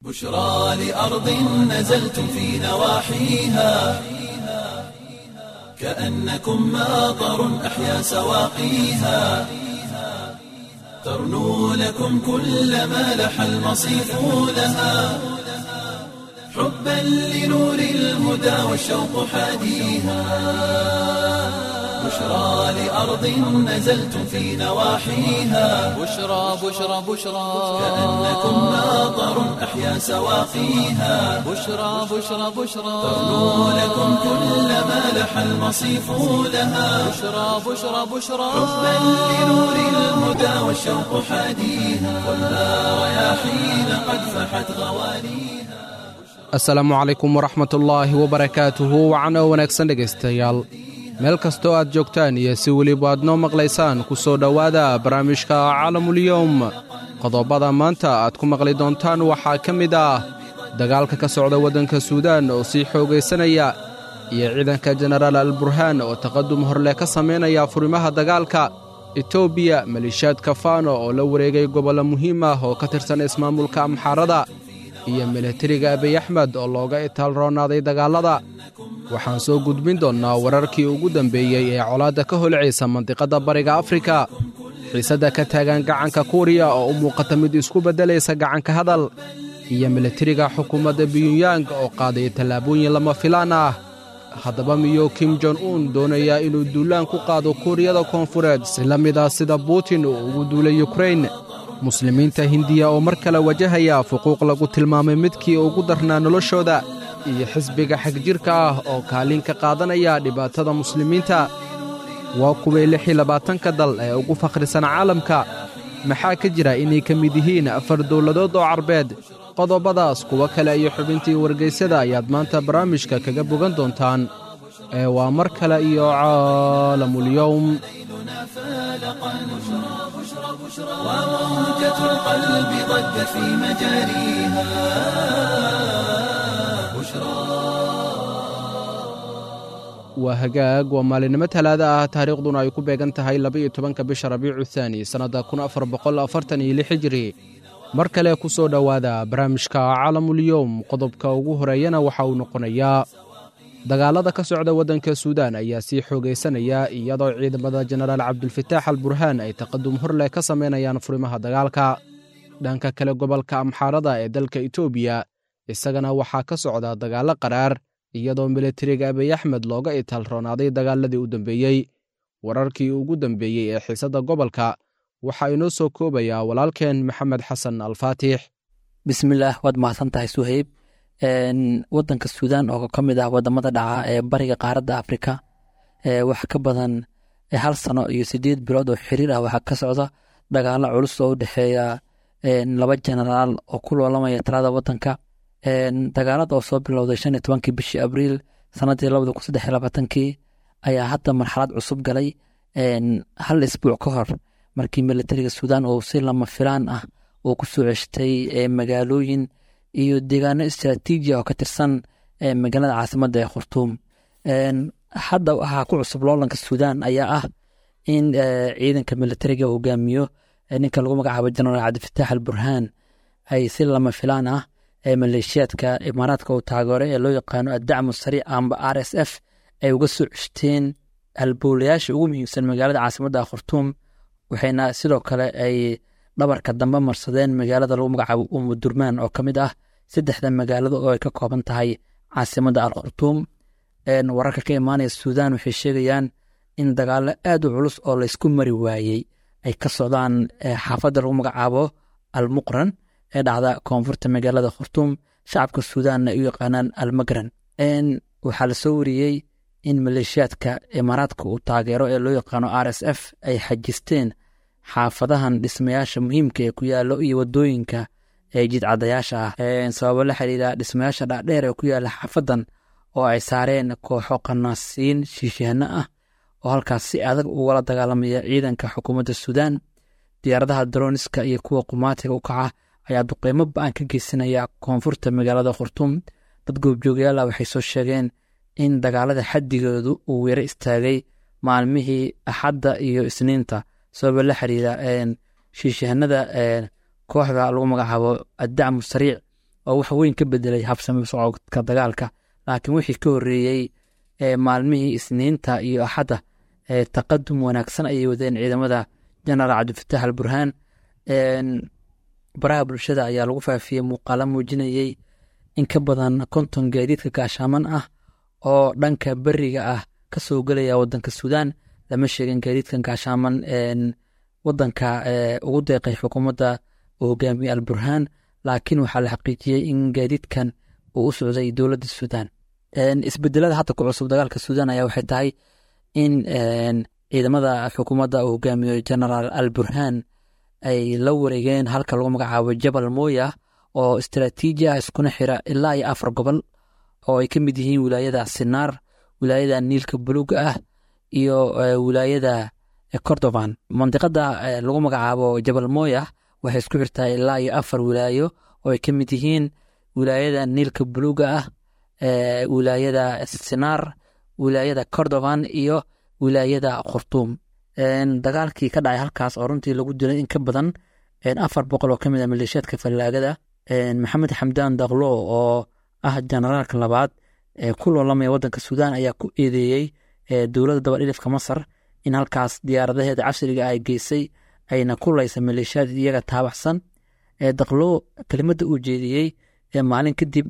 بشرى لأرض نزلتم في نواحيها كأنكم ماطر أحيا سواقيها ترنو لكم كل ما لح المصيف لها حبا لنور الهدى والشوق حاديها بشرى لأرض نزلتم في نواحيها بشرى بشرى بشرى كأنكم ماطر أحيا سواقيها بشرى بشرى بشرى ترنو لكم كل ما لح المصيف لها بشرى بشرى بشرى حبا لنور الهدى والشوق حاديها والنار رياحين قد فحت غوانيها asalaamu calaykum waraxmatullaahi wabarakaatuhu wacano wanaagsan dhegaystayaal meel kastoo aad joogtaan iyo si weliba aad noo maqlaysaan ku soo dhowaada barnaamijka caalamulyowm qodobada maanta aad ku maqli doontaan waxaa ka mid ah dagaalka ka socda waddanka suudaan oo sii xoogaysanaya iyo ciidanka jenaraal alburhaan oo taqadum horleh ka samaynaya furimaha dagaalka etoobiya maliishaadka faano oo la wareegay gobollo muhiim ah oo ka tirsan ismaamulka amxaarada iyo milatariga abiy axmed oo looga itaal roonaaday dagaallada waxaan soo gudbin doonnaa wararkii ugu dambeeyey ee colaadda ka holcaysa mandiqadda bariga afrika xiisadda ka taagan gacanka kuuriya oo u muuqata mid isku beddelaysa gacanka hadal iyo milatariga xukuumadda biyunyang oo qaaday tallaabooyin lama filaan ah haddaba miyuu kim jon un doonayaa inuu duulaan ku qaado kuuriyada koonfureed si la mid ah sida buutin uu ugu duulay yukrain muslimiinta hindiya oo mar kale wajahaya fuquuq lagu tilmaamay midkii ugu darnaa noloshooda iyo xisbiga xagjirka ah oo kaalin ka qaadanaya dhibaatada muslimiinta waa kuway lix iyo labaatanka dal ee ugu fakhrisan caalamka maxaa ka jira inay ka mid yihiin afar dowladood oo carbeed qodobadaas kuwo kale iyo xubintii wargaysyada ayaad maanta barnaamijka kaga bogan doontaan ee waa mar kale iyo caalamulyowm وموجة القلب ضجت في مجاريها waa hagaag waa maalinimo talaada ah taariikhduna ay ku beegan tahay laba-iyo tobanka bisha rabiicu thaani sannadda kun afar boqol afartan iyo lix hijiri mar kale ku soo dhowaada barnaamijka caalamulyowm qodobka ugu horeeyana waxa uu noqonayaa dagaalada ka socda waddanka suudaan ayaa sii xoogaysanaya iyadoo ciidamada jenaraal cabdulfataax al burhaan ay taqadum horleh ka samaynayaan furimaha dagaalka dhanka kale gobolka amxaarada ee dalka etoobiya isagana waxaa ka socda dagaallo qaraar iyadoo milatariga abiy axmed looga itaal roonaaday dagaaladii u dambeeyey wararkii ugu dambeeyey ee xiisadda gobolka waxaa inoo soo koobayaa walaalkeen maxamed xasan alfaatix bismillaah waad mahadsan tahay suhayb wadanka suudaan oo ka mid ah wadamada dhaca ee bariga qaaradda afrika wax ka badan hal sano iyo sideed bilood oo xiriir ah waxaa ka socda dagaalo culus oo u dhexeeya laba jenaraal oo ku loolamaya talada wadanka dagaalada oo soo bilowday shan iyo tobankii bishii abriil sanadii labada kun saddex iyo labaatankii ayaa hadda marxalad cusub galay hal isbuuc ka hor markii militariga suudaan uu si lama filaan ah uu ku soo ceshtay magaalooyin iyo deegaano istraatiiji oo ka tirsan magaalada caasimadda ee khurtuum hadda waxaa ku cusub loolanka suudaan ayaa ah in ciidanka militariga hogaamiyo ninka lagu magacaabo jenaraal cabdifataax al burhaan ay si lama filaan ah maleeshiyaadka imaaraadka uu taageero ee loo yaqaano addacmu sariic amba r s f ay uga soo ceshteen halbowlayaasha ugu muhiimsan magaalada caasimadda khurtuum waxayna sidoo kale ay dhabarka dambe marsadeen magaalada lagu magacaabo umudurmaan oo ka mid ah saddexda magaalado oo ay ka kooban tahay caasimadda al khurtuum wararka ka imaanaya suudaan waxay sheegayaan in dagaalo aad u culus oo laysku mari waayey ay ka socdaan xaafadda lagu magacaabo al muqran ee dhacda koonfurta magaalada khurtuum shacabka suudaanna ay u yaqaanaan almagran waxaa la soo wariyey in maleeshiyaadka imaaraadka uu taageero ee loo yaqaano r s f ay xajisteen xaafadahan dhismayaasha muhiimka ee ku yaallo iyo wadooyinka ee jidcadayaasha ah sababo la xiriira dhismayaasha dhaadheer ee ku yaalla xaafadan oo ay saareen kooxo qanaasiin shiishahano ah oo halkaas si adag ugala dagaalamaya ciidanka xukuumadda suudaan diyaaradaha daroniska iyo kuwa qumaatiga u kaca ayaa duqeymo ba-an ka geysanaya koonfurta magaalada khurtuum dad goobjoogayaala waxay soo sheegeen in dagaalada xaddigoodu uu yaro istaagay maalmihii axadda iyo isniinta sababa la xiriira shiishahanada kooxda lagu magacaabo addacmu sariic oo wax weyn ka bedelay habsami socodka dagaalka laakiin wixii ka horreeyey maalmihii isniinta iyo axadda taqadum wanaagsan ayay wadeen ciidamada jenaraal cabdifatax al burhaan baraha bulshada ayaa lagu faafiyey muuqaalo muujinayey in ka badan konton gaadiidka gaashaaman ah oo dhanka beriga ah ka soo gelaya wadanka suudaan lama sheegin gaadiidkan gaashaaman wadanka ugu deeqay xukuumadda uu hogaamiyey al burhaan laakiin waxaa la xaqiijiyey in gaadiidkan uu u socday dowladda suudaan isbedelada hadda ku cusub dagaalka suudaan ayaa waxay tahay in ciidamada xukuumadda uu hogaamiyo genaraal al burhaan ay la wareegeen halka lagu magacaabo jabal mooya oo istaraatiiji ah iskuna xira ilaa iyo afar gobol oo ay ka mid yihiin wilaayada sinaar wilaayada niilka buluuga ah iyo wilaayada cordovan mandiqada lagu magacaabo jabal mooya waxay isku xirtaa ilaa iyo afar wilaayo oo ay ka mid yihiin wilaayada niilka buluuga ah wilaayada sinaar wilaayada cordovan iyo wilaayada khurtuum dagaalkii ka dhacay halkaas oo runtii lagu dilay in ka badan afar boqol oo ka mid a maleeshiyaadka fallaagada maxamed xamdaan daklo oo ah jenaraalka labaad ee ku loolamaya wadanka suudaan ayaa ku eedeeyey dowladda dabadhilifka masar in halkaas diyaaradaheeda casriga ay geysay ayna ku laysa maleeshiyaad iyaga taabacsan daklo kelimadda uu jeediyey maalin kadib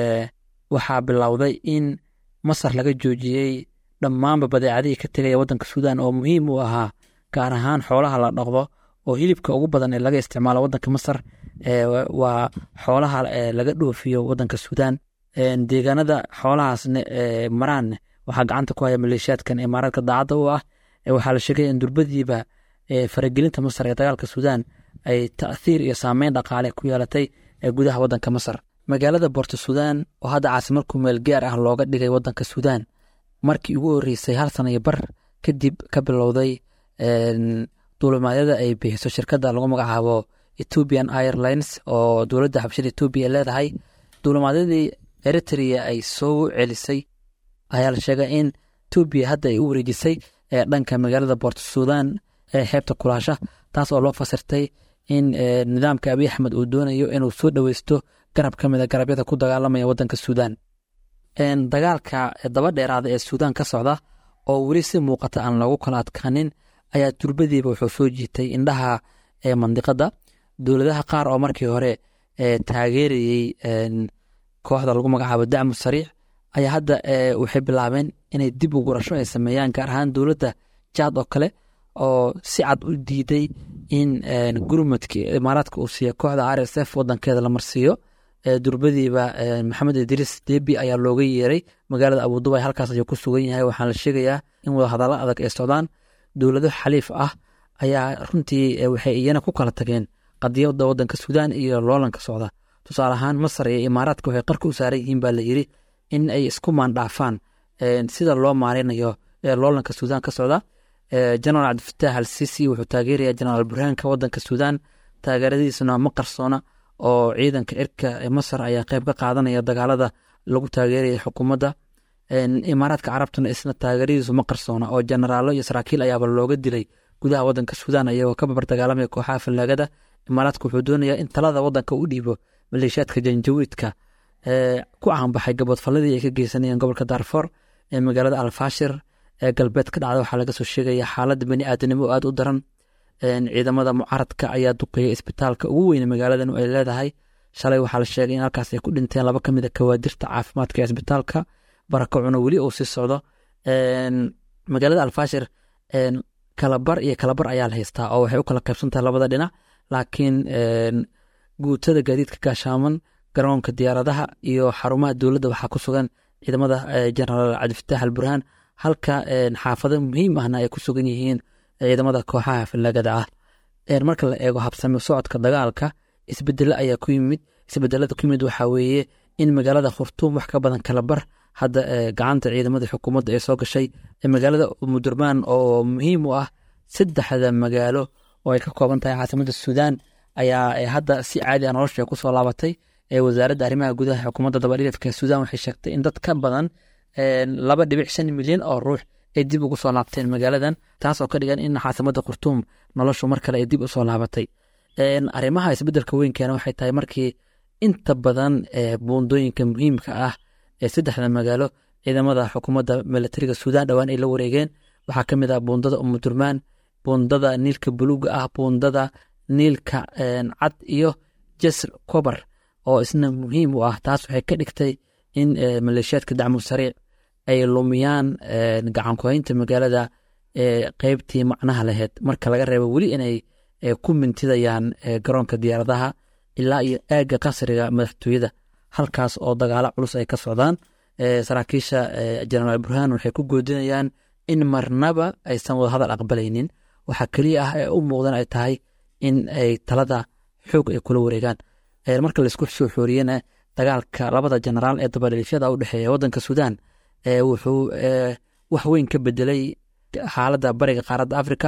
waxaa bilowday in masar laga joojiyey dhammaanba badeecadihii ka tegaya wadanka suudaan oo muhiim u ahaa gaar ahaan xoolaha la dhaqdo oo hilibka ugu badan ee laga isticmaalo wadanka masar waa xoolaha laga dhoofiyo wadanka suudaan deegaanada xoolahaasna maraan waxaa gacanta ku haya maleeshiyaadkan imaaraadka daacadda u ah waxaa la sheegay in durbadiiba faragelinta masar ee dagaalka suudaan ay ta'thiir iyo saameyn dhaqaale ku yeelatay gudaha wadanka masar magaalada boorto suudaan oo hadda caasimad kumeel gaar ah looga dhigay wadanka suudaan markii ugu horreysay hal sana iyo bar kadib ka bilowday duulimaadyada ay bixiso shirkadda lagu magacaabo ethiopian airlines oo dowladda xabshada etoobiya leedahay duulimaadyadii eritrea ay soo celisay ayaa la sheegay in etoobiya hadda ay u wareejisay dhanka magaalada boorto suudaan ee xeebta kulaasha taas oo loo fasirtay in nidaamka abiy axmed uu doonayo inuu soo dhoweysto garab ka mid a garabyada ku dagaalamaya wadanka suudaan dagaalka daba dheeraada ee suudaan ka socda oo weli si muuqata aan loogu kala adkaanin ayaa durbadiiba wuxuu soo jiitay indhaha mandiqada dowladaha qaar oo markii hore taageerayey kooxda lagu magacaabo dacmu sariic ayaa hadda waxay bilaabeen inay dib u gurasho ay sameeyaan gaar ahaan dowladda jaad oo kale oo si cad u diiday in gurmadki imaaraadka uu siiya kooxda r s f wadankeeda la marsiiyo durbadiiba maxamed idriis debi ayaa looga yeeray magaalada abudubay halkaas ayuu ku sugan yahay waxaan la sheegayaa in wadahadallo adag ay socdaan dowlado xaliif ah ayaa runtii waxay iyana ku kala tageen qadiyada wadanka suudaan iyo loolanka socda tusaale ahaan masar iyo imaaraadka waxay qarka u saaran yihiin baa la yiri in ay isku maandhaafaan sida loo maarinayo loolanka suudaan ka socda jenaraal cabdifatax al sisi wuxuu taageeraya jenaraal burhaanka wadanka suudaan taageeradiisuna ma qarsoona oo ciidanka cirka masar ayaa qeyb ka qaadanaya dagaalada lagu taageeraya xukuumadda imaaraadka carabtuna isna taageeradiisu ma qarsoona oo jenaraalo iyo saraakiil ayaaba looga dilay gudaha wadanka suudaan ayagoo ka babar dagaalamaya kooxaha fallaagada imaaraadka wuxuu doonayaa in talada wadanka u dhiibo maleeshiyaadka janjawiidka ku caanbaxay gaboodfalladii ay ka geysanayeen gobolka daarfoor ee magaalada alfashir ee galbeed ka dhacda waxaa laga soo sheegaya xaaladda bani aadanimo oo aad u daran ciidamada mucaradka ayaa duqeeya isbitaalka ugu weyne magaaladan ay leedahay shalay waxaa la sheegay in halkaas ay ku dhinteen laba ka mid a kawaadirta caafimaadka ee isbitaalka barakacuna weli uu sii socdo magaalada alfashir kalabar iyo kalabar ayaa la haystaa oo waxay u kala qaybsantahay labada dhinac laakiin guutada gaadiidka gaashaaman garoonka diyaaradaha iyo xarumaha dowladda waxaa ku sugan ciidamada jenaraal cabdifatax al burhaan halka xaafado muhiim ahna ay ku sugan yihiin ciidamada kooxaha fallaagada ah marka la eego habsami socodka dagaalka isbedelo ayaa ku yimid isbedelada ku yimid waxaa weeye in magaalada khurtuum wax ka badan kalabar hadda gacanta ciidamada xukuumadda ee soo gashay magaalada mudurmaan oo muhiim u ah saddexda magaalo oo ay ka kooban tahay caasimada suudaan ayaa hadda si caadi a nolosha kusoo laabatay wasaaradda arrimaha gudaha xukuumadda dabadhilifka suudaan waxay sheegtay in dad ka badan laba dhibic shan milyan oo ruux ay dib ugu soo laabteen magaaladan taas oo ka dhigan in caasimada khurtuum noloshu mar kale ay dib usoo laabatay arrimaha isbedelka weynkeena waxay tahay markii inta badan buundooyinka muhiimka ah ee saddexda magaalo ciidamada xukuumadda milatariga suudaan dhowaan ay la wareegeen waxaa ka mid ah buundada umudurmaan buundada niilka buluuga ah buundada niilka cad iyo jasr kobar oo isna muhiim u ah taas waxay ka dhigtay in maleeshiyaadka dacmu sariic ay lumiyaan gacankuhaynta magaalada qeybtii macnaha laheyd marka laga reebo weli inay ku mintidayaan garoonka diyaaradaha ilaa iyo aagga qasriga madaxtooyada halkaas oo dagaalo culus ay ka socdaan saraakiisha jenaraal burhaan waxay ku goodinayaan in marnaba aysan wadahadal aqbalaynin waxaa keliya ah ee u muuqdan ay tahay in ay talada xoog ay kula wareegaan marka laisku soo xooriyena dagaalka labada jenaraal ee dabadhiifyada u dhexeeya waddanka suudaan wuxuu wax weyn ka bedelay xaaladda bariga qaaradda afrika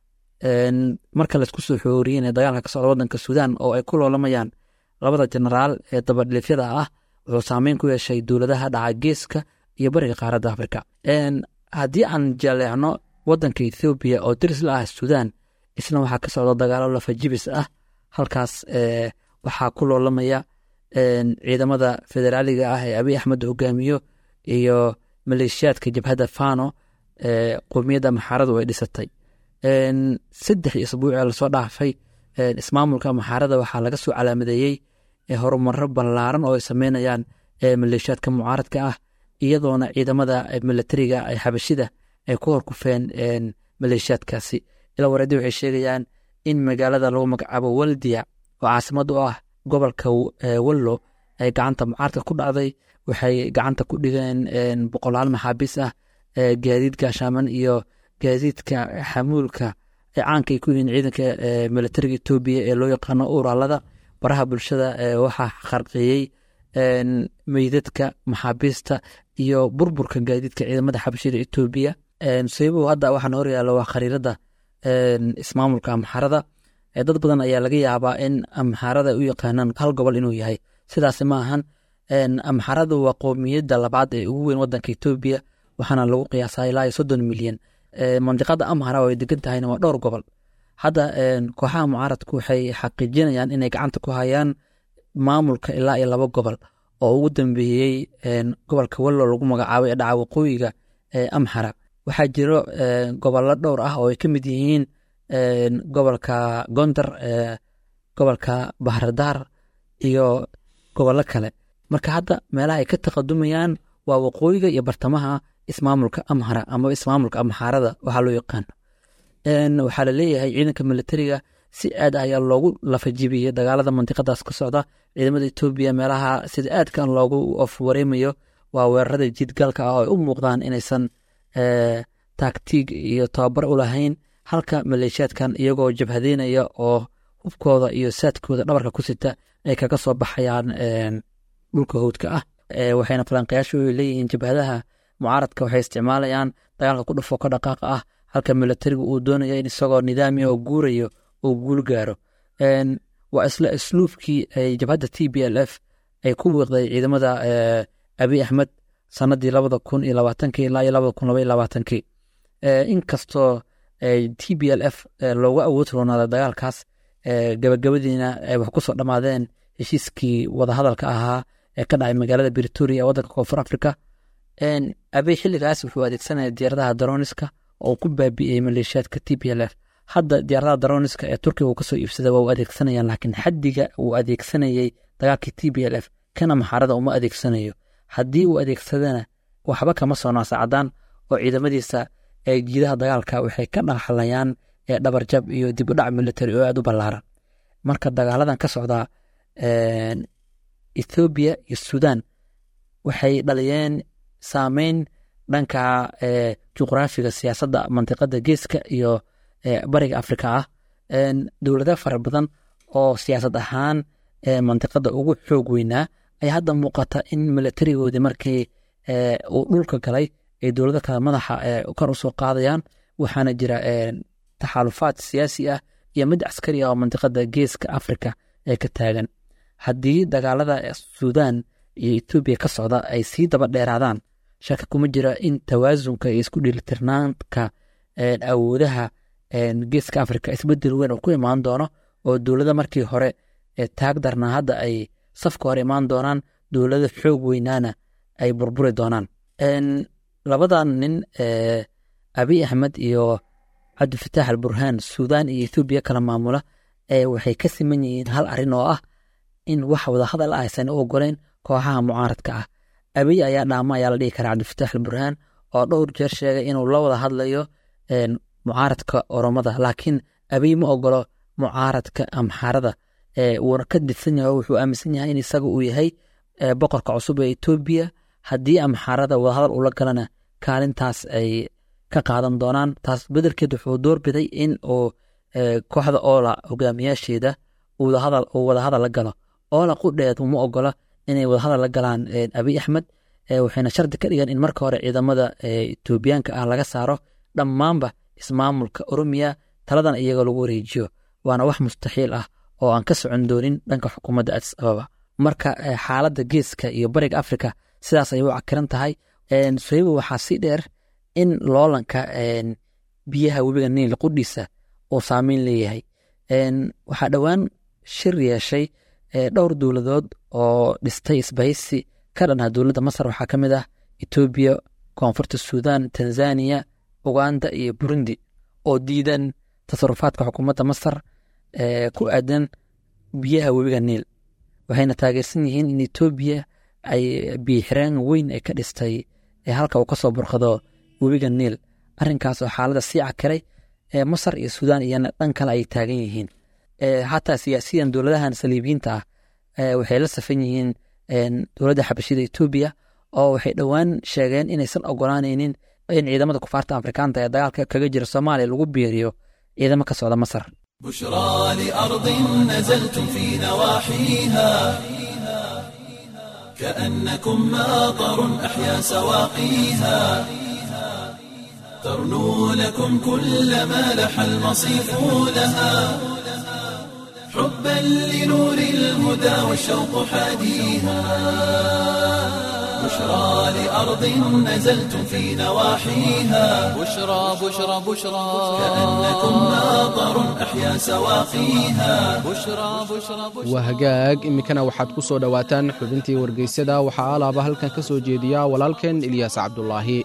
marka laisku soo xooriyena dagaalka ka socda waddanka suudaan oo ay ku loolamayaan labada jenaraal ee dabadhiifyada ah wuxuu saameyn ku yeeshay dowladaha dhaca geeska iyo bariga qaaradda afrika haddii aan jaleecno waddanka ethoobiya oo diris la ah suudaan isna waxaa ka socda dagaalo lafajibis ah halkaas waxaa ku loolamaya ciidamada federaaliga ah ee abiy axmed hogaamiyo iyo maleeshiyaadka jabhadda fano qowmiyadda maxaaradu ay dhisatay saddex isbuucee lasoo dhaafay ismaamulka maxaarada waxaa laga soo calaamadeeyey horumaro ballaaran oo ay sameynayaan maleeshiyaadka mucaaradka ah iyadoona ciidamada milatariga xabashida ay ku horkufeen maleeshiyaadkaasi ilaa wareedi waxay sheegayaan in magaalada lagu magacaabo waldiya oo caasimad u ah gobolka wallo ay gacanta mucaaradka ku dhacday waxay gacanta ku dhigeen boqolaal maxaabiis ah gaadiid gaashaaman iyo gaadiidka xamuulka ee caanka ay ku yihiin ciidanka milatariga etoobiya ee loo yaqaano uraalada baraha bulshada waxaa kharqeeyey meydadka maxaabiista iyo burburka gaadiidka ciidamada xabashida etoobiya sababow hadda waxaan horyaalla waa khariirada ismaamulka amxarada dad badan ayaa laga yaabaa in amxarada u yaqaanaan hal gobol inuu yahay sidaas ma ahan amxaradu waa qowmiyadda labaad ee ugu weyn wadanka etoobiya waxaana lagu qiyaasaa ilaa iyo soddon milyan mandiqada amhara oo ay degan tahayna waa dhowr gobol hadda kooxaha mucaaradku waxay xaqiijinayaan inay gacanta ku hayaan maamulka ilaa iyo laba gobol oo ugu dambeeyey gobolka wallo lagu magacaabay ee dhaca waqooyiga amxara waxaa jiro gobollo dhowr ah oo ay ka mid yihiin gobolka gondar gobolka bahradaar iyo gobollo kale marka hadda meelaha ay ka taqadumayaan waa waqooyiga iyo bartamaha ismaamulka amhara ama ismaamulka amxaarada waxaa loo yaqaano waxaa laleeyahay ciidanka militariga si aad ayaa loogu lafajibiyey dagaalada mandiqadaas ka socda ciidamada etoobiya meelaha sida aadkan loogu ofwareemayo waa weerarada jidgalka ah oo ay u muuqdaan inaysan taagtiig iyo tababar u lahayn halka maleeshiyaadkan iyagoo jabhadeynaya oo hubkooda iyo saadkooda dhabarka ku sita ay kaga soo baxayaan dhulka howdka ah waxayna falanqayaashu leeyihiin jabhadaha mucaaradka waxay isticmaalayaan dagaalka ku dhufo ka dhaqaaqa ah halka militarigu uu doonaya in isagoo nidaamiya oo guurayo uu guul gaaro waa isla isluubkii ay jabhadda t b l f ay ku wiiqday ciidamada abiy axmed sanadii labada kun iyo labaatankii ilaa iyo labada kun laba iyo labaatankii inkastoo t b l f loogu awood roonaaday dagaalkaas gabagabadiina ay wax ku soo dhammaadeen heshiiskii wadahadalka ahaa ee ka dhacay magaalada britoria ee waddanka koonfur africa abiy xilligaas wuxuu adeegsanaya diyaaradaha daroniska oo ku baabi'iyey maleeshiyaadka t b l f hadda diyaaradaha daroniska ee turkiga uu kasoo iibsaday waa u adeegsanayaan laakiin xaddiga uu adeegsanayey dagaalkii t b l f kana maxaarada uma adeegsanayo haddii uu adeegsadana waxba kama soo naasacadaan oo ciidamadiisa ee jiidaha dagaalka waxay ka dhaxlayaan ee dhabarjab iyo dib u dhac military oo aad u ballaaran marka dagaaladan ka socda ethoobiya iyo sudan waxay dhaliyeen saameyn dhanka juqraafiga siyaasadda mantiqada geeska iyo bariga afrika ah dowlado fara badan oo siyaasad ahaan mantiqada ugu xoog weynaa ayaa hadda muuqata in militarigoodii markii uu dhulka galay ay dowlado kale madaxa kor usoo qaadayaan waxaana jira taxaalufaad siyaasi ah iyo mid caskari ah oo mantiqada geeska afrika ee ka taagan haddii dagaalada sudan iyo etoobiya ka socda ay sii daba dheeraadaan shaka kuma jira in tawaasunka iyo isku dheelitirnaanka awoodaha geeska afrika isbedel weyn oo ku imaan doono oo dowlada markii hore taag darnaa hadda ay safka hore imaan doonaan dowlada xoog weynaana ay burburi doonaan labadan nin abiy axmed iyo cabdifataax alburhaan suudaan iyo ethoobiya kala maamula waxay ka siman yihiin hal arrin oo ah in wax wadahadal aysan u ogoleyn kooxaha mucaaradka ah abiy ayaa dhaama ayaa la dhihi karaa cabdifataax alburhaan oo dhowr jeer sheegay inuu la wada hadlayo mucaaradka oromada laakiin abiy ma ogolo mucaaradka amxaarada wuuna ka didsan yahay oo wuxuu aaminsan yahay in isaga uu yahay boqorka cusub ee etoobiya haddii amxaarada wadahadal ula galana kaalintaas ay ka qaadan doonaan taas bedelkeed wuxuu doorbiday in uu kooxda oola hogaamiyaasheeda uu wadahadal la galo oola qudheed uma ogola inay wadahadal la galaan abiy axmed waxayna shardi ka dhigeen in marka hore ciidamada etoobiyaanka ah laga saaro dhammaanba ismaamulka oromiya taladan iyaga lagu wareejiyo waana wax mustaxiil ah oo aan ka socon doonin dhanka xukuumadda adis ababa marka xaaladda geeska iyo bariga afrika sidaas ayay u cakiran tahay sohayba waxaa sii dheer in loolanka biyaha webiga niil qudhiisa uu saameyn leeyahay waxaa dhowaan shir yeeshay dhowr dowladood oo dhistay isbahaysi ka dhanaa dowladda masar waxaa ka mid ah etoobiya koonfurta suudan tanzaniya uganda iyo burundi oo diidan tasarufaadka xukuumadda masar ku aadan biyaha webiga niil waxayna taageersan yihiin in etoobiya ay biixireen weyn ay ka dhistay halka uu ka soo burqado webiga niil arrinkaas oo xaaladda sii cakiray masar iyo suudaan iyana dhan kale ay taagan yihiin xataa siyaasiyan dowladahan saliibiyiinta ah waxay la safan yihiin dowladda xabashida etoobiya oo waxay dhowaan sheegeen inaysan ogolaanaynin in ciidamada kufaarta afrikaanta ee dagaalka kaga jira soomaaliya lagu biiriyo ciidamo ka socda masar بشرى لأرض نزلتم في نواحيها كأنكم ماطر أحيا سواقيها ترنو لكم كل ما لح المصيف لها حبا لنور الهدى والشوق حاديها بشرى لأرض نزلتم في نواحيها بشرى بشرى بشرى كأنكم ماطر أحيا سواقيها بشرى بشرى بشرى waa hagaag iminkana waxaad ku soo dhowaataan xubintii wargeysyada waxaa alaaba halkan ka soo jeediya walaalkeen ilyaas cabdulaahi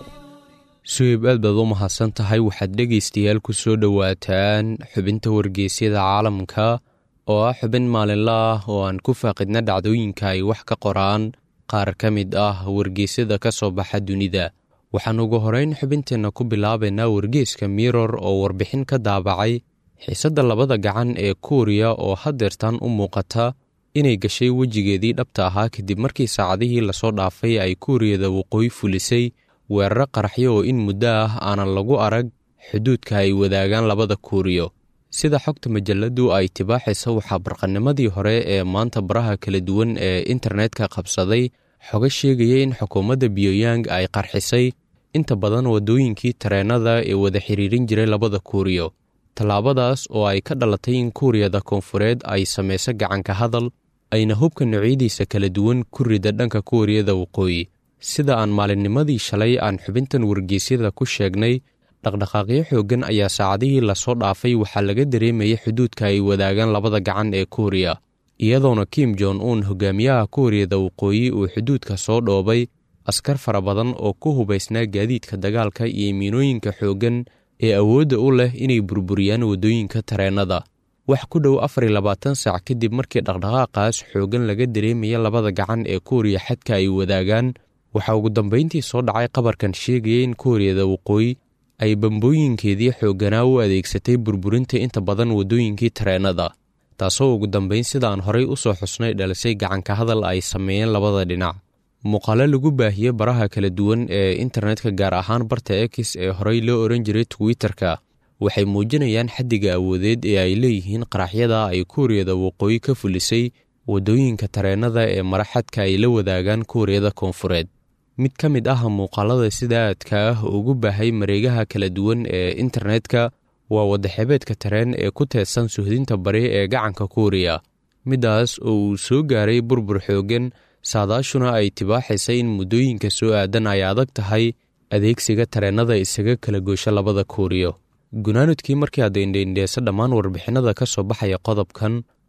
suhib aad baad u mahadsan tahay waxaad dhegaystayaal ku soo dhowaataan xubinta wargeysyada caalamka oo ah xubin maalinla ah oo aan ku faaqidna dhacdooyinka ay wax ka qoraan qaar ka mid ah wargeysyada ka soo baxa dunida waxaan ugu horeyn xubinteenna ku bilaabaynaa wargeyska miror oo warbixin ka daabacay xiisadda labada gacan ee kuuriya oo haddeertan u muuqata inay gashay wejigeedii dhabta ahaa kadib markii saacadihii lasoo dhaafay ay kuuriyada waqooyi fulisay weeraro qaraxyo oo in muddo ah aanan lagu arag xuduudka ay wadaagaan labada kuuriyo sida xogta majalladdu ay tibaaxaysa waxaa barqanimadii hore ee maanta baraha kala duwan ee internetka qabsaday xogo sheegaya in xukuumadda biyonyang ay qarxisay inta badan waddooyinkii tareennada ee wada xiriirin jiray labada kuuriyo tallaabadaas oo ay ka dhalatay in kuuriyada koonfureed ay samayso gacanka hadal ayna hubka noocyadiisa kala duwan ku rida dhanka kuuriyada waqooyi sida aan maalinnimadii shalay aan xubintan wargeysyada ku sheegnay dhaqdhaqaaqyo xooggan ayaa saacadihii lasoo dhaafay waxaa laga dareemayay xuduudka ay wadaagaan labada gacan ee kuuriya iyadoona kim jon un hogaamiyaha kuuriyada waqooyi uu xuduudka soo dhoobay askar fara badan oo ku hubaysnaa gaadiidka dagaalka iyo miinooyinka xooggan ee awoodda u leh inay burburiyaan waddooyinka tareennada wax ku dhow afar iyo labaatan saac kadib markii dhaqdhaqaaqaas xooggan laga dareemaya labada gacan ee kuuriya xadka ay wadaagaan waxaa ugu dambayntii soo dhacay qabarkan sheegaya in kuuriyada waqooyi ay bambooyinkeedii xoogganaa u adeegsatay burburinta inta badan waddooyinkii tareennada taasoo ugu dambayn sidaan horay u soo xusnay dhalisay gacanka hadal ay sameeyeen labada dhinac muuqaalo lagu baahiyey baraha kala duwan ee internetka gaar ahaan barta ex ee horey loo oran jiray twitter-ka waxay muujinayaan xaddiga awoodeed ee ay leeyihiin qaraxyada ay kuuriyada waqooyi ka fulisay waddooyinka tareennada ee maraxadka ay la wadaagaan kuuriyada koonfureed mid ka mid ah muuqaalada sida aadka ah ugu baahay mareegaha kala duwan ee internetka waa wadaxebeedka tareen ee ku teedsan suhdinta bari ee gacanka kuuriya middaas oo uu soo gaaray burbur xooggan saadaashuna ay tibaaxaysay in muddooyinka soo aadan ay adag tahay adeegsiga tareennada isaga kala goosha labada kuuriyo gunaanudkii markii aad indhaindheesa dhammaan warbixinada ka soo baxaya qodobkan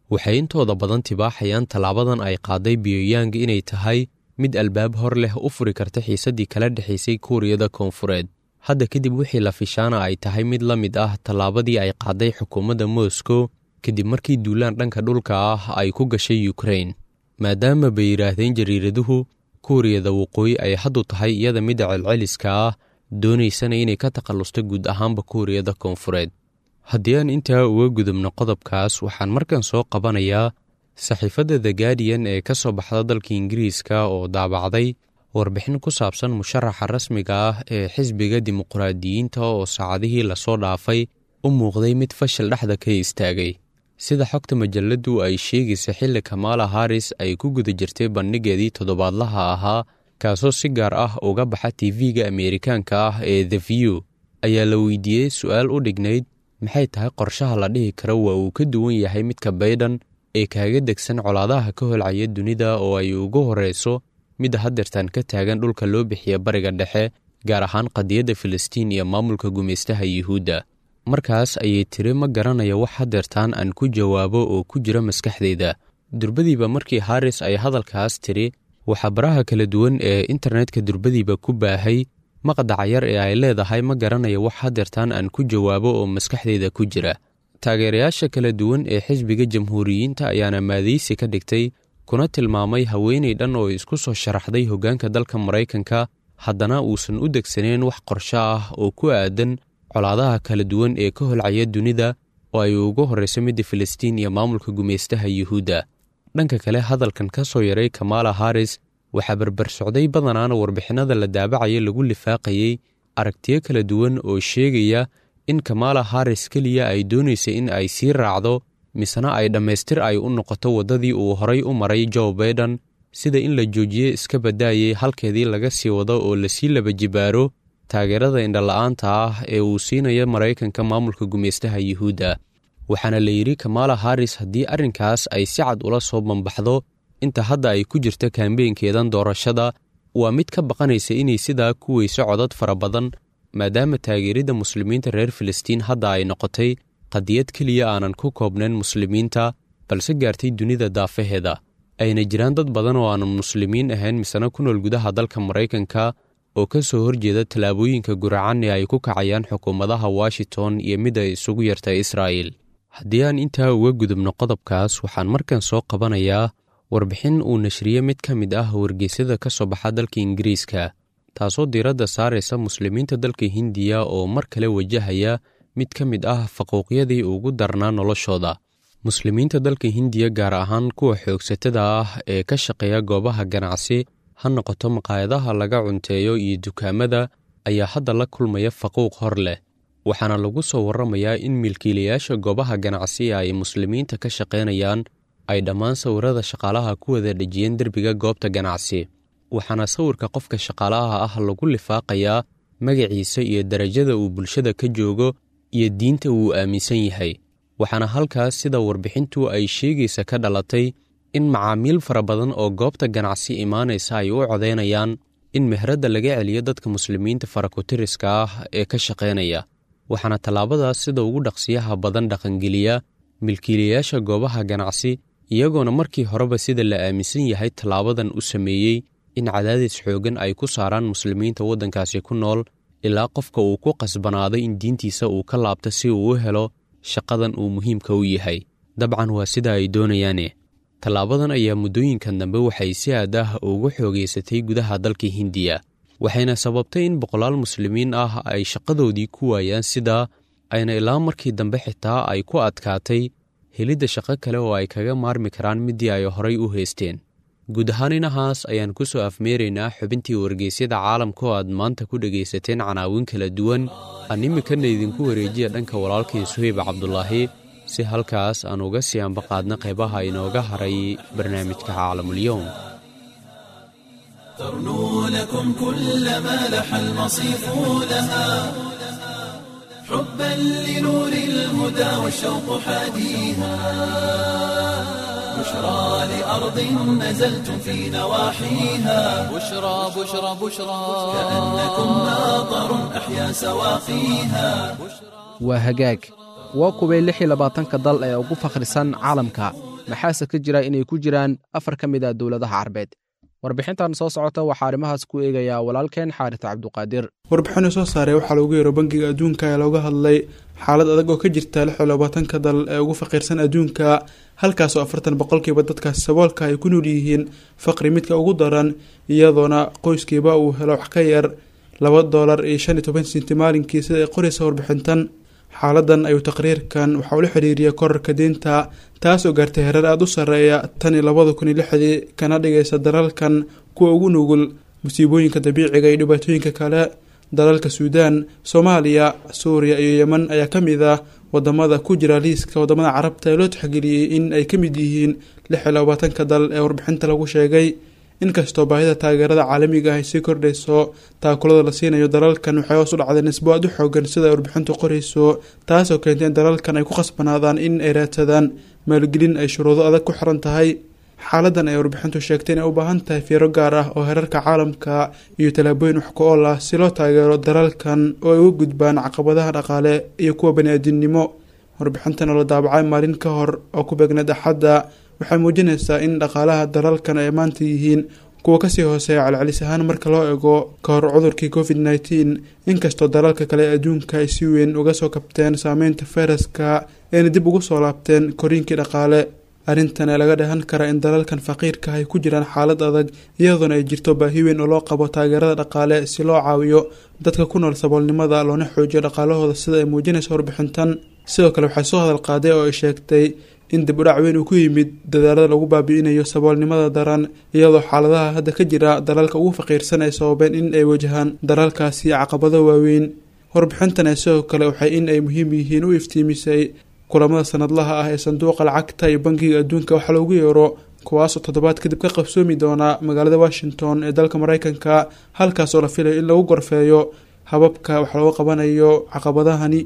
waxay intooda badan tibaaxayaan tallaabadan ay qaaday biyooyaang inay tahay mid albaab hor leh u furi karta xiisaddii kala dhexaysay kuuriyada koonfureed hadda kadib wixii la fishaana ay tahay mid la mid ah tallaabadii ay qaaday xukuumadda moscow kadib markii duulaan dhanka dhulka ah ay ku gashay yukrain maadaama bay yidhaahdeen jariiraduhu kuuriyada waqooyi ay haddu tahay iyada midda celceliska ah doonaysana inay ka takhallusto guud ahaanba kuuriyada koonfureed haddii aan intaa uga gudubno qodobkaas waxaan markan soo qabanayaa saxiifadda the guardian ee ka soo baxda dalka ingiriiska oo daabacday warbixin ku saabsan musharaxa rasmiga ah ee xisbiga dimuqraadiyiinta oo saacadihii lasoo dhaafay u muuqday mid fashil dhexda ka istaagay sida xogta majalladdu ay sheegaysa xilli kamaala haris ay ku guda jirtay bandhigeedii toddobaadlaha ahaa kaasoo si gaar ah uga baxa tv-ga ameerikaanka ah ee the view ayaa la weydiiyey su-aal u dhignayd maxay tahay qorshaha la dhihi karo waa uu ka duwan yahay midka baydhan ee kaaga degsan colaadaha ka holcaya dunida oo ay ugu horreyso midda haddeertan ka taagan dhulka loo bixiya bariga dhexe gaar ahaan qadiyadda filistiin iyo maamulka gumaystaha yuhuudda markaas ayay tiri ma garanaya wax haddeertaan aan ku jawaabo oo ku jira maskaxdayda durbadiiba markii haris ay hadalkaas tiri waxaa baraha kala duwan ee internetka durbadiiba ku baahay maqdaca yar ee ay leedahay ma garanaya wax haddeertaan aan ku jawaabo oo maskaxdayda ku jira taageerayaasha kala duwan ee xisbiga jamhuuriyiinta ayaana maadaysi ka dhigtay kuna tilmaamay haweenay dhan oo isku soo sharaxday hoggaanka dalka maraykanka haddana uusan u degsaneen wax qorsho ah oo ku aadan colaadaha kala duwan ee ka holcaya dunida oo ay ugu horrayso midda filistiin iyo maamulka gumaystaha yuhuudda dhanka kale hadalkan ka soo yaray kamaala haris waxaa barbar socday badanaana warbixinada la daabacaya lagu lifaaqayey aragtiyo kala duwan oo sheegaya in kamaala haris keliya ay doonaysa in ay sii raacdo misena ay dhammaystir ay u noqoto waddadii uu horay u maray joe baiden sida in la joojiye iska badaayay halkeedii laga sii wado oo lasii laba jibaaro taageerada indhala-aanta ah ee uu siinaya maraykanka maamulka gumaystaha yuhuudda waxaana la yidhi kamaala haris haddii arrinkaas ay si cad ula soo bambaxdo inta hadda ay ku jirta kaambeynkeedan doorashada waa mid ka baqanaysa inay sidaa ku weyso codad fara badan maadaama taageeridda muslimiinta reer filistiin hadda ay noqotay qadiyad keliya aanan ku koobnayn muslimiinta balse gaartay dunida daafaheeda ayna jiraan dad badan oo aanan muslimiin ahayn misena ku nool gudaha dalka maraykanka oo ka soo horjeeda tallaabooyinka guracan ee ay ku kacayaan xukuumadaha washington iyo mid ay isugu yartay israa'il haddii aan intaa uga gudubno qodobkaas waxaan markan soo qabanayaa warbixin uu nashriye mid ka mid ah wargeysyada ka soo baxa dalka ingiriiska taasoo diiradda saaraysa muslimiinta dalka hindiya oo mar kale wajahaya mid ka mid ah faquuqyadii ugu darnaa noloshooda muslimiinta dalka hindiya gaar ahaan kuwa xoogsatada ah ee ka shaqeeya goobaha ganacsi ha noqoto maqaayadaha laga cunteeyo iyo dukaamada ayaa hadda la kulmaya faquuq hor leh waxaana lagu soo warramayaa in milkiilayaasha goobaha ganacsi ay muslimiinta ka shaqaynayaan ay dhammaan sawirada shaqaalaha ku wada dhejiyeen derbiga goobta ganacsi waxaana sawirka qofka shaqaalaha ah lagu lifaaqayaa magaciisa iyo darajada uu bulshada ka joogo iyo diinta uu aaminsan yahay waxaana halkaas sida warbixintu ay sheegaysa ka dhalatay in macaamiil fara badan oo goobta ganacsi imaanaysa ay u codaynayaan in mehradda laga celiyo dadka muslimiinta farakutiriska ah ee ka shaqaynaya waxaana tallaabadaas sida ugu dhaqsiyaha badan dhaqangeliya milkiilayaasha goobaha ganacsi iyagoona markii horeba sida la aaminsan yahay tallaabadan u sameeyey in cadaadis xoogan ay ku saaraan muslimiinta waddankaasi ku nool ilaa qofka uu ku qasbanaaday in diintiisa uu ka laabto si uu u helo shaqadan uu muhiimka u yahay dabcan waa sida ay doonayaane tallaabadan ayaa muddooyinkan dambe waxay si aad ah ugu xoogaysatay gudaha dalka hindiya waxayna sababtay in boqolaal muslimiin ah ay shaqadoodii ku waayaan sidaa ayna ilaa markii dambe xitaa ay ku adkaatay helidda shaqo kale oo ay kaga maarmi karaan middii ay horay u haysteen guud ahaan inahaas ayaan ku soo afmeeraynaa xubintii wargeysyada caalamka oo aad maanta ku dhegaysateen canaawin kala duwan aan iminkana idinku wareejiya dhanka walaalkii suhayb cabdulaahi si halkaas aan uga sii ambaqaadna qaybaha inooga haray barnaamijka caalamulyoom ترنو لكم كل ما لح المصيف لها حبا لنور الهدى والشوق حاديها بشرى لأرض نزلتم في نواحيها بشرى بشرى بشرى كأنكم ماطر أحيا سواقيها waa hagaag waa kuway lix iyo labaatanka dal ee ugu fakhrisan caalamka maxaase ka jira inay ku jiraan afar ka mid a dowladaha carbeed warbixintan soo socota waxaa arrimahaas ku eegayaa walaalkeen xaaris cabduqaadir warbixinu soo saaray waxaa loogu yeero bangiga adduunka ee looga hadlay xaalad adag oo ka jirta lix iyo labaatanka dal ee ugu faqiirsan adduunka halkaasoo afartan boqolkiiba dadkaasi saboolka ay ku nool yihiin faqri midka ugu daran iyadoona qoyskiiba uu helo wax ka yar laba doolar iyo shan iyo toban sinti maalinkii sida ay qoraysa warbixintan xaaladan ayuu taqriirkan waxaa ula xiriiriyay korarka diinta taas oo gaartay hereer aada u sarreeya tan iyo labada kun iyo lixdii kana dhigaysa dalalkan kuwa ugu nugul musiibooyinka dabiiciga iyo dhibaatooyinka kale dalalka suudaan soomaaliya suuriya iyo yeman ayaa ka mid ah wadamada ku jira liiska wadamada carabta ee loo tixgeliyey in ay ka mid yihiin lix iyo labaatanka dal ee warbixinta lagu sheegay inkastoo baahida taageerada caalamiga ah ay sii kordhayso taakulada la siinayo dalalkan waxay hoos u dhacday nisbo aad u xoogan sida ay warbixintu qorayso taasoo keentay in dalalkan ay ku khasbanaadaan in ay raadsadaan maalgelin ay shuruudo adag ku xiran tahay xaaladan ay warbixintu sheegtay inay u baahan tahay fiiro gaar ah oo herarka caalamka iyo tallaabooyin wax ku-ool ah si loo taageero dalalkan oo ay uga gudbaan caqabadaha dhaqaale iyo kuwa bani-aadinimo warbixintan oo la daabacay maalin ka hor oo ku beegneed axadda waxay muujinaysaa in dhaqaalaha dalalkan ay maanta yihiin kuwa kasii hooseeya celcelis ahaan marka loo ego ka hor cudurkii covid nneteen inkastoo dalalka kale ee adduunka ay si weyn uga soo kabteen saameynta fayraska ayna dib ugu soo laabteen koriinkii dhaqaale arrintan ee laga dhahan karaa in dalalkan faqiirka ay ku jiraan xaalad adag iyadoona ay jirto baahi weyn oo loo qabo taageerada dhaqaale si loo caawiyo dadka ku nool saboolnimada loona xoojiyo dhaqaalahooda sida ay muujinaysa warbixintan sidoo kale waxay soo hadal qaaday oo ay sheegtay in dib udhac weyn uu ku yimid dadaalada lagu baabi'inayo saboolnimada daran iyadoo xaaladaha hadda ka jira dalalka ugu faqiirsan ay sababeen in ay wajahaan dalalkaasi caqabado waaweyn warbixintan ee sidoo kale waxay in ay muhiim yihiin u iftiimisay kulamada sanadlaha ah ee sanduuqa lacagta iyo bankiga adduunka waxaa loogu yeero kuwaasoo toddobaad kadib ka qabsoomi doona magaalada washington ee dalka mareykanka halkaas oo la filayo in lagu gorfeeyo hababka wax looga qabanayo caqabadahani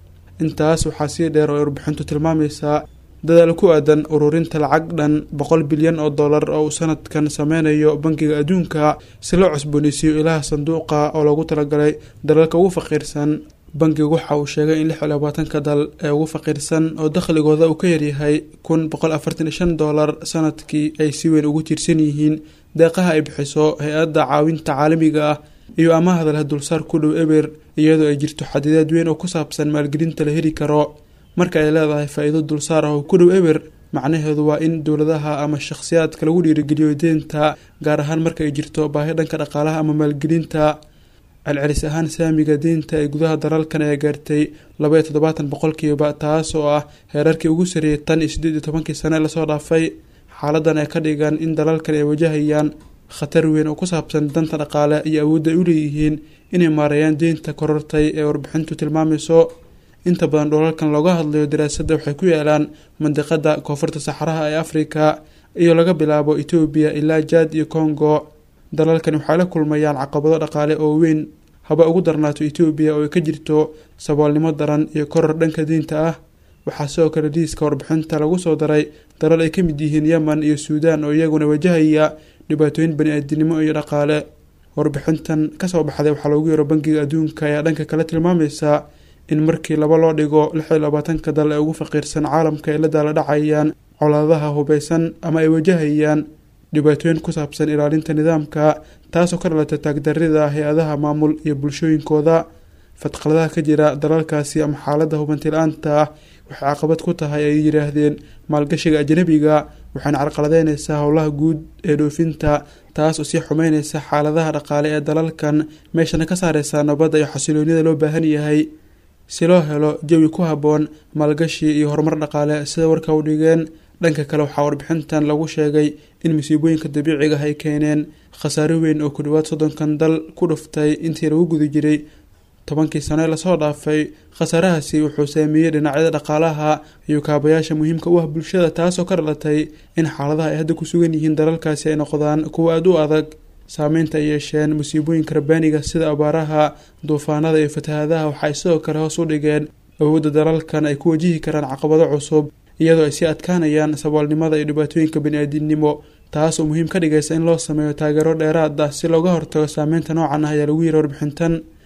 intaas waxaa sii dheer oo ay warbixintu tilmaamaysaa dadaal ku aadan ururinta lacag dhan boqol bilyan oo dollar oo uu sanadkan sameynayo bankiga adduunka si loo cusbooneysiiyo ilaha sanduuqa oo loogu talagalay dalalka ugu faqiirsan bankigu waxa uu sheegay in lix iyo labaatanka dal ee ugu faqiirsan oo dakhligooda uu ka yaryahay kun boqol afartan iyo shan dollar sanadkii ay si weyn ugu tiirsan yihiin deeqaha ay bixiso hay-adda caawinta caalamiga ah iyo amaahda leh dulsaar ku dhow eber iyadoo ay jirto xadidaad weyn oo ku saabsan maalgelinta la heli karo marka ay leedahay faa-iido dulsaar ah oo ku dhow eber macnaheedu waa in dowladaha ama shakhsiyaadka lagu dhiirigeliyo deenta gaar ahaan marka ay jirto baahi dhanka dhaqaalaha ama maalgelinta celcelis ahaan saamiga deynta ee gudaha dalalkan ayaa gaartay laba iyo toddobaatan boqolkiiba taas oo ah heerarkii ugu sareeyay tan iyo siddeed iyo tobankii sane lasoo dhaafay xaaladan ay ka dhigaan in dalalkan ay wajahayaan khatar weyn oo ku saabsan danta dhaqaale iyo awoodda ay u leeyihiin inay maareeyaan deynta korortay ee warbixintu tilmaamayso inta badan dholalkan looga hadlayo daraasadda waxay ku yaalaan mandiqada koonfurta saxaraha ee afrika iyo laga bilaabo etoobiya ilaa jaad iyo congo dalalkan waxay la kulmayaan caqabado dhaqaale oo weyn haba ugu darnaato etoobiya oo ay ka jirto saboolnimo daran iyo koror dhanka diinta ah waxaa sidoo kale liiska warbixinta lagu soo daray dalal ay ka mid yihiin yemen iyo suudaan oo iyaguna wajahaya dhibaatooyin bani-aadinimo iyo dhaqaale warbixintan kasoo baxday waxaa loogu yeero bankiga adduunka ayaa dhanka kale tilmaamaysa in markii laba loo dhigo lix iyo labaatanka dal ee ugu faqiirsan caalamka ay la daala dhacayaan colaadaha hubeysan ama ay wajahayaan dhibaatooyin ku saabsan ilaalinta nidaamka taasoo ka dhalata taagdarida hay-adaha maamul iyo bulshooyinkooda fadqaladaha ka jira dalalkaasi ama xaaladda hubanti-la-aanta ah waxay caqabad ku tahay ay yidhaahdeen maalgashiga ajnabiga waxayna carqaladeyneysaa howlaha guud ee dhoofinta taas oo sii xumeyneysa xaaladaha dhaqaale ee dalalkan meeshana ka saareysa nabadda iyo xasiloonida loo baahan yahay si loo helo jawi ku habboon maalgashi iyo horumar dhaqaale sida warka u dhigeen dhanka kale waxaa warbixintan lagu sheegay in musiibooyinka dabiiciga ay keeneen khasaaro weyn oo ku dhawaad soddonkan dal ku dhuftay intii lagu guda jiray tobankii sano ee lasoo dhaafay khasaarahaasi wuxuu saameeyey dhinacyada dhaqaalaha iyo kaabayaasha muhiimka u ah bulshada taasoo ka dhalatay in xaaladaha ay hadda ku sugan yihiin dalalkaasi ay noqdaan kuwa aada u adag saameynta ay yeesheen musiibooyinka rabbaaniga sida abaaraha duufaanada iyo fatahaadaha waxay sidoo kale hoos u dhigeen awoodda dalalkan ay ku wajihi karaan caqabado cusub iyadoo ay sii adkaanayaan saboolnimada iyo dhibaatooyinka bani-aadinimo taas oo muhiim ka dhigaysa in loo sameeyo taageero dheeraad ah si looga hortago saameynta noocan ah ayaa lagu yiri warbixintan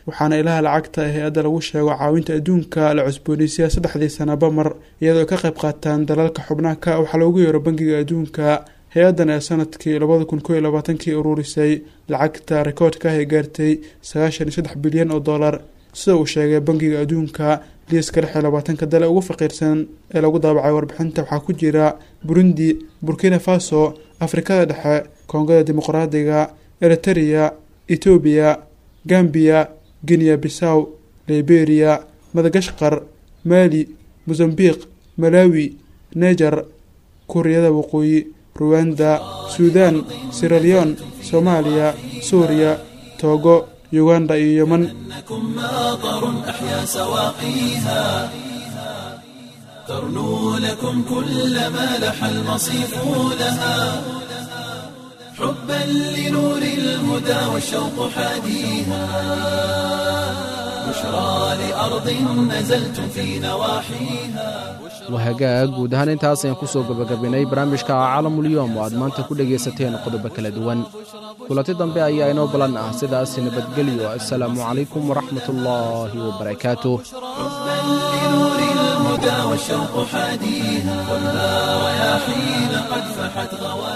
waxaana ilaha lacagta ee hay-adda lagu sheego caawinta adduunka la cusboonaysiya saddexdii sanaba mar iyadoo ka qayb qaataan dalalka xubnaaka waxaa loogu yeero bangiga adduunka hay-addan ee sanadkii labada kun koo iyo labaatankii ururisay lacagta rikoodka ah ee gaartay sagaashan iyo saddex bilyan oo dollar sida uu sheegay bangiga adduunka liiska lix iyo labaatanka dale ugu faqiirsan ee lagu daabacay warbixinta waxaa ku jira burundi burkina faso afrikada dhexe koongada dimuqraadiga eritereya etoobiya gambiya guinea bissaw liberia madagashqar mali mosambiq malawi neger kuuriyada waqooyi ruwanda suudan siraleon soomaaliya suuriya toogo uganda iyo yeman إنكم ماطر أحيا سواقيها ترنو لكم كل ما لح المصيف لها حبا لنور الهدى والشوق حاديها بشرى لأرض نزلتم في نواحيها wahagaag guud ahaan intaas ayaan kusoo gabagabinay barnaamijka caalamulyoom oo aad maanta ku dhegaysateen qodobo kala duwan kulanti dambe ayaa inoo balan ah sidaas nabadgelyo assalaamu calaykum waraxmat ullaahi wabarakaatuh حبا لنور الهدى والشوق حاديها والنار يا حين قد فحت غواليها